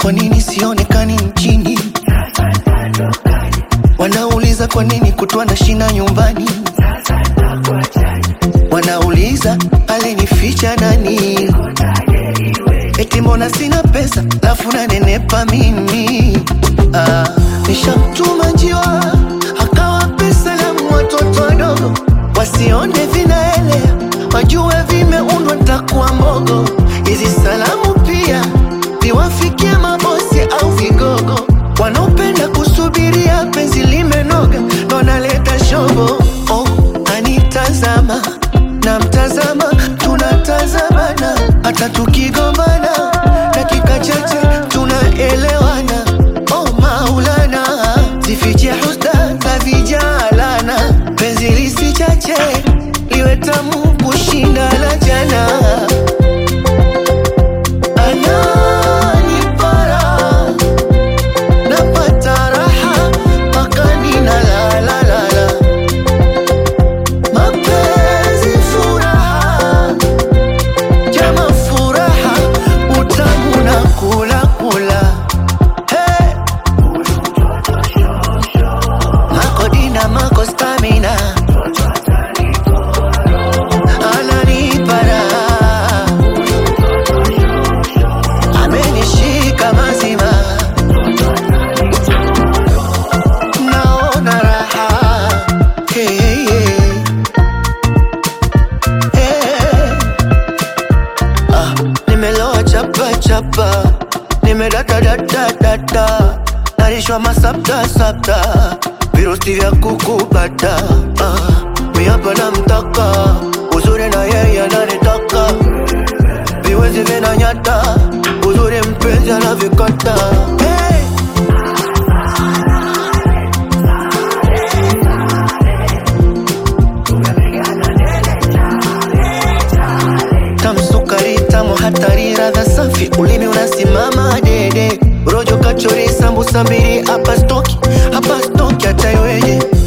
kwa nini sionekani nchini? Wanauliza kwa nini kutwa na shina nyumbani? Wanauliza alinificha nani? Eti mbona sina pesa lafu nanenepa mimi? Ah, nishamtuma njiwa akawa pesa la watoto wadogo wasione vinaelea, wajue vimeundwa ntakuwa mbogo. Hizi salamu pia ziwafikie mabosi au vigogo wanaopenda kusubiria penzi limenoga, ndo analeta shobo. Oh, anitazama na mtazama, tunatazamana hata tukigombana, dakika chache tunaelewana. Oh Maulana, zifiche husda za vijalana, penzi lisichache liwe tamu kushinda la jana. Ananipara napata raha mpaka ninalalalala, mapenzi furaha, jama furaha, utamu na kula kula. Hey! Mako dina mako stamina ananipa raha amenishika mazima naona raha hey, hey. Hey. Ah, nimeloa chapa chapa nimedata data data narishwa masapta sapta virusi vya kukupata ah, miapa na mtaka uzuri na yeye ananitaka viwezi vinanyata uzuri mpenzi anavikata hey! tamsukari tamu hatari radha safi ulimi unasimama dede rojo kachori sambusa mbili hapa stoki hapa stoki hata iweje